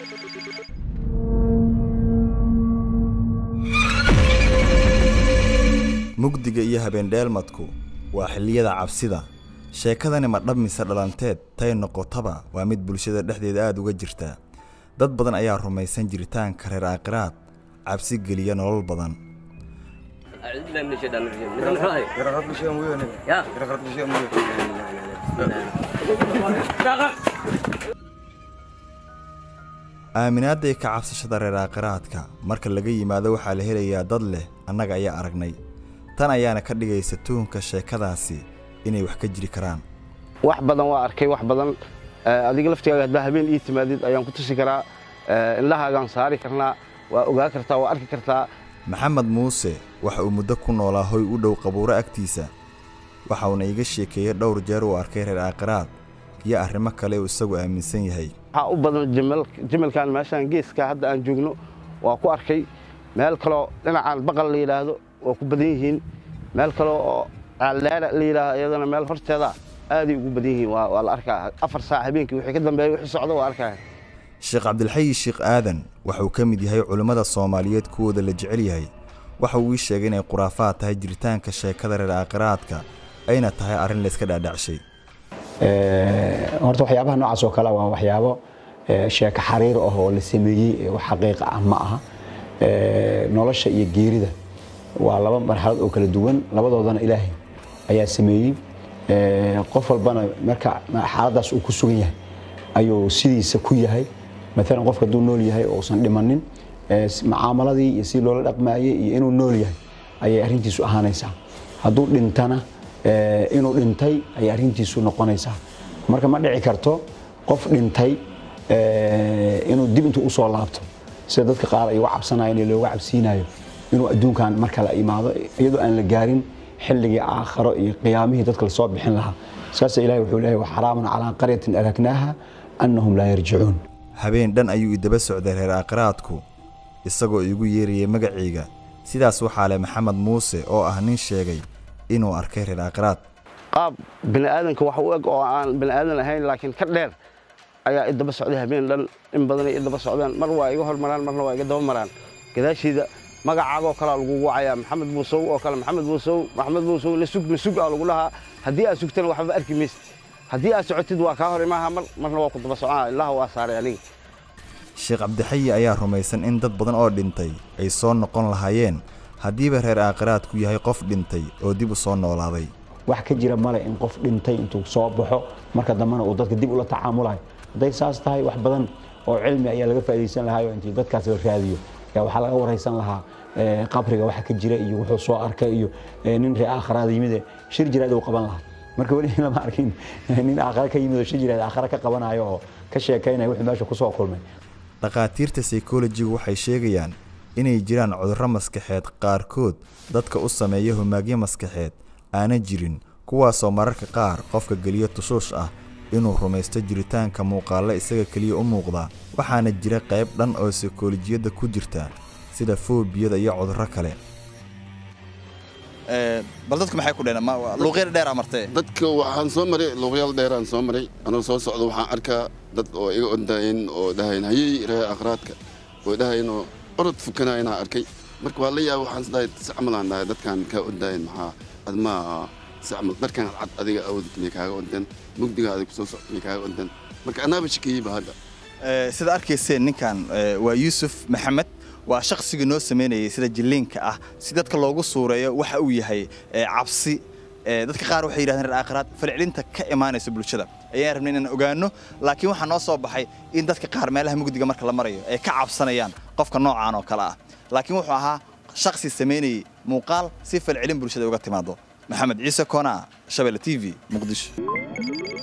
mugdiga iyo habeendheelmadku waa xilliyada cabsida sheekadani ma dhab mise dhalanteed tay noqotaba waa mid bulshada dhexdeeda aad uga jirta dad badan ayaa rumaysan jiritaanka reer aakhiraad cabsi geliya nolol badan أعوذ بالله من الشيطان الرجيم من محاي يا aaminaadda iyo ka cabsashada reer aakhiraadka marka laga yimaado waxaa la helayaa dad leh annaga ayaa aragnay tan ayaana ka dhigaysa tuhunka sheekadaasi inay wax ka jiri karaan wax badan waa arkay wax badan Eh, adiga laftigaaga haddaa habeen ii timaadid ayaan ku tusi karaa Eh, indhahaagaan saari karnaa waa ogaa kartaa waa arki kartaa maxamed muuse waxa uu muddo ku noolaa hoy u dhow qabuuro agtiisa waxa uuna iga sheekeeyey dhowr jeer uu arkay reer aakhiraad iyo arrimo kale uu isagu aaminsan yahay waxaa u badan jimal jimalkan meeshaan geeska hadda aan joogno waa ku arkay meel kaloo dhinacaan baqal la yidhaahdo waa ku badan yihiin meel kaloo oo caalleera la yidhaahdo iyadana meel horteeda aaday ugu badan yihiin waa waa la arkaa afar saac habeenkii wixii ka dambeeya wixii socda waa arkaya sheekh cabdilxayi sheekh aadan waxa uu ka mid yahay culimmada soomaaliyeed kuwooda la jecel yahay waxa uu ii sheegay inay khuraafaad tahay jiritaanka sheekada reer aakhiraadka ayna tahay arrin layska dhaadhacshay Ee, horta waxyaabaha noocaas oo kale waa waxyaabo ee, sheeko xariir ah oo la sameeyey ee wax xaqiiqa ah ma aha Ee, nolosha iyo geerida waa laba marxalad oo kala duwan labadoodana ilaahay ayaa sameeyey Ee, qof walbana marka xaaladaas uu ku sugan yahay ayuu sidiisa ku yahay maalan qofka hadduu nool yahay oo uusan dhimanin ee, s- mucaamaladii iyo si loola dhaqmaayey iyo inuu nool yahay ayay arrintiisu ahaanaysaa hadduu dhintana ee, inuu dhintay ayay arrintiisu noqonaysaa marka ma dhici karto qof dhintay ee, inuu dib intuu usoo laabto sida dadka qaar ay uga cabsanayeen ee looga cabsiinayo inuu adduunkan mar kale imaado iyadoo aan la gaarin xilligii aakharo iyo qiyaamihii dadka lasoo bixin lahaa saasa ilahi wuxuu leeyahay waxaraamun calaa qaryatin ahlaknaaha annahum laa yarjicuun habeen dhan ayuu idaba socday reer aakhiraadku isagoo iigu yeerayay magacayga sidaas waxaa leh maxamed muuse oo ah nin sheegay inuu arkay reer aakhiraad qaab bini aadanka wax u eg oo aan bini aadan ahayn laakiin ka dheer ayaa idaba socday habeen dhan in badanay idaba socdaan mar waa iga hormaraan marna waa iga daba maraan gadaashiida magacaagoo kalea lagu wacayaa maxamed muusow oo kale maxamed muusow maxamed muusow la sug la sug aa lagu dhahaa haddii aad sugtana waxba arki maysid haddii aad socotid waa kaa hor imaaha mar marna waa ku daba socona ilaha waa saaray aniga sheekh cabdixayi ayaa rumaysan in dad badan oo dhintay ay soo noqon lahaayeen haddiiba reer aakhiraadku yahay qof dhintay oo dib u soo noolaaday wax ka jira male in qof dhintay intuu soo baxo marka dambena uu dadka dib ula tacaamulayo hadday saas tahay wax badan oo cilmi ayaa laga faa'iidaysan lahaa oo intii dadkaas la raadiyo yaa waxaa laga waraysan lahaa ee, qabriga waxa ka jira iyo wuxuu soo arkay iyo ee, nin ree aakhiraada yimid ee shir jiraad uu qaban lahaa marka weli lama arkin nin aakhira ka yimid oo shir jiraad aakhira ka qabanayo oo ka sheekaynaya wuxuu meesha ku soo kulmay dhakhaatiirta saykolojigu waxay sheegayaan inay jiraan cudurro maskaxeed qaarkood dadka u sameeya humaagyo maskaxeed aana jirin kuwaasoo mararka qaar qofka geliyo tushuush ah inuu rumaysto jiritaanka muuqaalla isaga keliya u muuqda waxaana jira qayb dhan oo saykolojiyadda ku jirta sida foobiyada iyo cudurro kale bal dadku maxay ku dheheen luuqyada dheer amartee dadka waxaan soo maray luuqyaal dheeraan soo maray anoo soo socda waxaan arkaa dad oo iga ondaayeen oo dhahayn hayey ree akhraadka oo dhahayn oo orod fukana inaan arkay marka waa la yaaba waxaan isdhahay sacmalaan dhahay dadkan kaa ondaayeen maxaa ad ma sacmal dharkan cad adiga awdad miyay kaaga onteen mugdiga adiga kusoo socda miyay kaaga onteen marka anaaba shakiyeyba hadda sida arkayseen ninkan eh, waa yuusuf maxamed waa shaqsigii noo sameynayay sida jilliinka ah si dadka loogu suureeyo waxa uu yahay eh, cabsi Eh, dadka qaar waxay yidhahdeen reer aakhiraad falcelinta ka imaanaysa bulshada ayaan rabnay inaan ogaano laakiin waxaa noo soo baxay in dadka qaar meelaha mugdiga marka la marayo ay ka cabsanayaan qofka noocaan oo kale ah laakiin wuxuu ahaa shaqsi samaynayay muuqaal si falcelin bulshada uga timaado maxamed ciise koona shabelle t v muqdisho